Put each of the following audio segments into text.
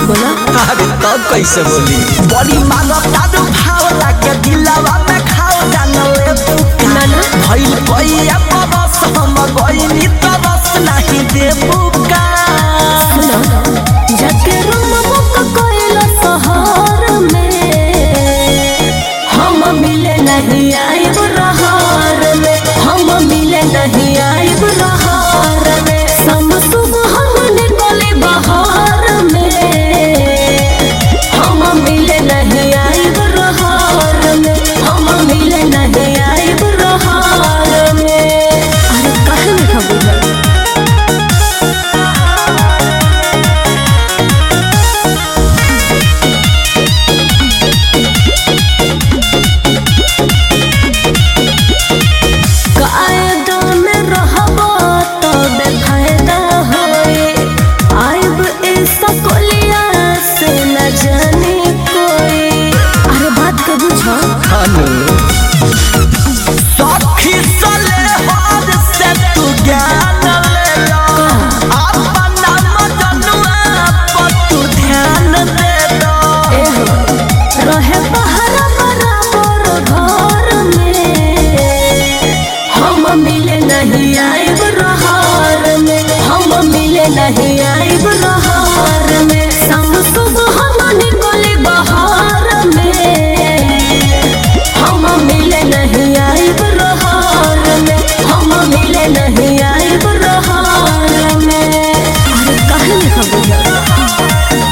बोला अरे तब कैसे बोली बड़ी मानो तारू भाव लागे दिलावा में खाओ जानले तू ना ना भइल भइया बरस हम गइनी तरस नहीं देबू का सुना जाके रूम बुक कोइला शहर में हम मिले नहीं आइब रहार में हम मिले नहीं आइब रहार में सम सुबह हम निकले बहार में हम मिले नहीं आइब रहार में हम मिले नहीं आइब रहार में अरे काहे नहीं खबर कायदा में रहबो तो बेफायदा होए आइब ऐसा कोलिया से न जाने कोई अरे बात के बुझो खानू सखी सले हाथ से तू ज्ञान ले लो अपना मजनुआ पर तू ध्यान दे दो एहो रहे पहरा बराबर घर में हम मिले नहीं आइब रहार में हम मिले नहीं आइब रहार में सम सुबह हम निकले बहार में हम मिले नहीं आइब रहार में हम मिले नहीं आइब रहार में अरे काहे नहीं खबर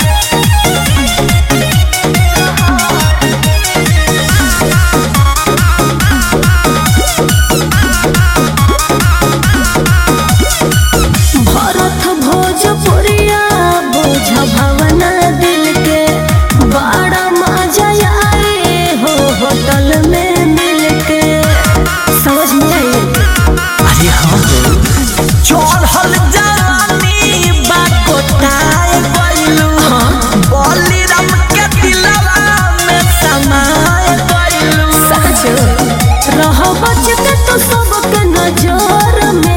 भरत भोजपुरिया बोझ भवना दिल के बड़ा मजा आए हो होटल में मिल के समझ में आई अरे हाँ हो चढ़ल जवानी बाकोटाए गइलू बलिराम के दिलवा में समाए गइलू सच रह बच के तो सबके नजर में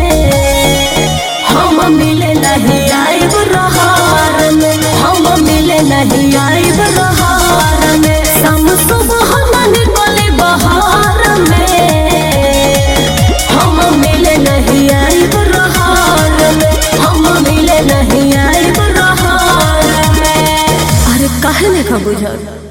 हम मिले नहीं आइब रहार में हम मिले नहीं आइब रहार में सम सुबह हम निकले बहार में हम मिले नहीं आइब रहार में हम मिले नहीं आइब रहार में अरे काहे नहीं खबुझल